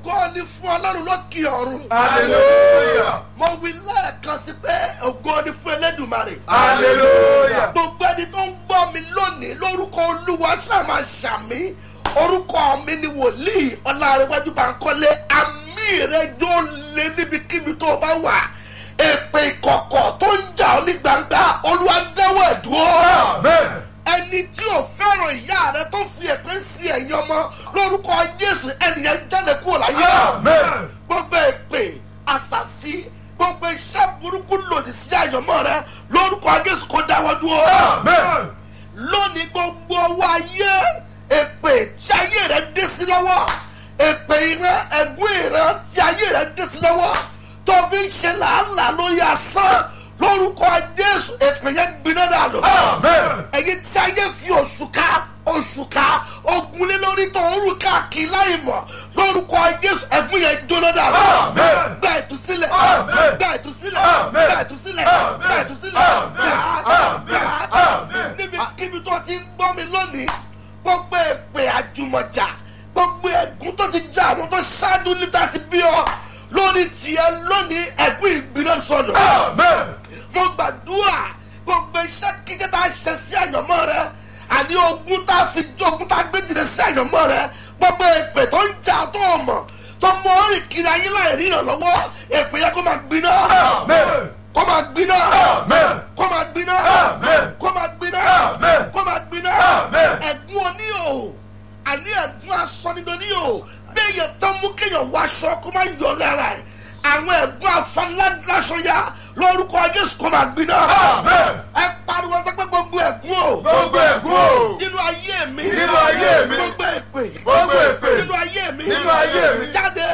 ògo ni fún ọlọ́run lókè ọ̀run. hallelujah mo wí lẹ́ẹ̀kan sí pé ògo ni fún elédùmarè. hallelujah gbogbo ẹni tó ń gbọ́ mi lónìí lórúkọ olúwa ṣàmà ṣàmì orúkọ mi ni wòlíì ọlárẹ̀wájú bankole àmì rẹ yóò lé níbikíbi tó o bá wà èpè ìkọ̀kọ̀ tó ń jà ọ́ ní gbangba olúwa dẹ́wọ̀ ẹ̀dúró amen ẹni tí ò fẹ́ràn ìyá rẹ tó fi èpè sí ẹ̀yìn ọmọ lórúkọ jésù ẹnìyẹn jáde kúrò láyé amen gbogbo èpè àṣàṣì gbogbo iṣẹ́ burúkú lòdì sí àyànmọ́ rẹ lórúkọ jésù kó dáwọ́ dúró amen lónìí gbogbo ọwọ́ ayé èpè tí ayé rẹ dé sí lọ́wọ́ èpè ìran ẹ̀gún ìran tí ayé rẹ dé sí lọ́wọ́ tó fi ń ṣe làálàá lórí asán lórúkọ jésù èpè yẹn gbiná dànù amen ẹ̀yin tí ayé fi oṣù ká oṣù ká ogun lé lórí tó ń rù káàkiri láì mọ̀ lórúkọ jésù ẹ̀gún yẹn jóná dànù Amen. gba ìtúsílẹ̀ Amen. gba ìtúsílẹ̀ Amen. gba ìtúsílẹ̀ Amen. gba ìtúsílẹ̀ Amen. Amen. Amen. níbi kíbi tó ti ń gbọ́ mi lónìí gbogbo èpè àjùmọ̀jà gbogbo ẹ̀gún tó ti já àwọn tó ṣáájú níta ti bí ọ lórí tiẹ̀ lónìí ẹ̀gún ìgbiná sọnù amen mo gbàdúrà gbogbo iṣẹ́ kíkẹ́ tá a ṣe sí àyànmọ́ rẹ àní ogun tá a fi ogun tá a gbé jìnnà sí àyànmọ́ rẹ gbogbo èpè tó ń jà tó o mọ̀ tó mọ orí kiri ayé láì rí ìrànlọ́wọ́ èpè yẹ kó máa gbiná amen kó máa gbiná amen kó máa gbiná Amen. kó máa gbiná Amen. kó máa gbiná Amen. ẹ̀gún oníhò àní ẹ̀gún asọ́nidọ́ oníhò bẹ́ẹ̀ yẹ tán mú kéèyàn wọ aṣọ kó máa yọ lára ẹ̀ àwọn ẹ̀gún afaniláṣọya lórúkọ jésù kó máa gbiná amen ẹ pariwo sọ pé gbogbo ẹ̀gún o gbogbo ègún o nínú ayé mi Nínú ayé mi. gbogbo èpè Gbogbo èpè. nínú ayé mi Nínú ayé mi. jáde